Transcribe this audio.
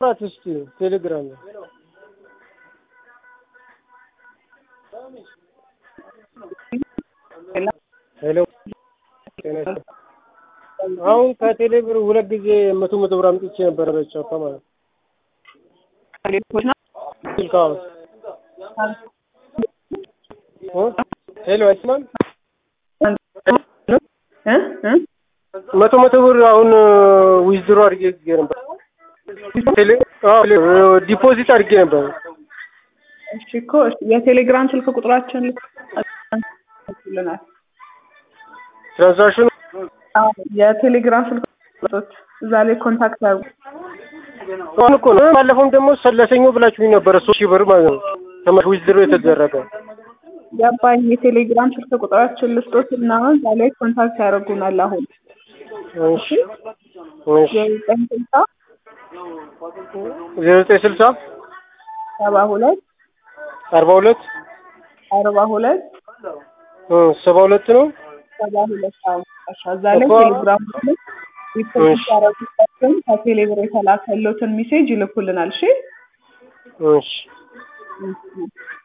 ራት እስቲ ቴሌግራም ላይ ሄሎ ጤና ይስጥ አሁን ከቴሌ ብር ሁለት ጊዜ መቶ መቶ ብር አምጥቼ ነበረ በቻፓ ማለት ነው። ስልክ አዎ እ ሄሎ አይስማም እ እ መቶ መቶ ብር አሁን ዊዝድሮ አድርጌ ነበር። ቴሌ አዎ ዲፖዚት አድርጌ ነበር። እሺ እኮ እሺ፣ የቴሌግራም ስልክ ቁጥራችን ልናል ትራንዛክሽኑ የቴሌግራም ስልክ ቁጥሮች እዛ ላይ ኮንታክት ያርጉ። አሁን እኮ ነው ባለፈውም ደግሞ ለሰኞ ብላችሁኝ ነበረ ሶስት ሺህ ብር ማለት ነው ተመ ዊዝድሮ የተደረገ ገባኝ። የቴሌግራም ስልክ ቁጥራችን ልስጦት እና እዛ ላይ ኮንታክት ያደርጉናል። አሁን እሺ እሺ የዘጠኝ ስልሳ ዜሮ ዘጠኝ ስልሳ ሰባ ሁለት አርባ ሁለት አርባ ሁለት እ ሰባ ሁለት ነው ሰባ ሁለት አመጣሻ እዛ ላይ እኮ- ቴሌግራም ላይ ሪፖርት ያደረጉበትን ከቴሌብር የተላከለትን ሜሴጅ ይልኩልናል። እሺ እሺ እሺ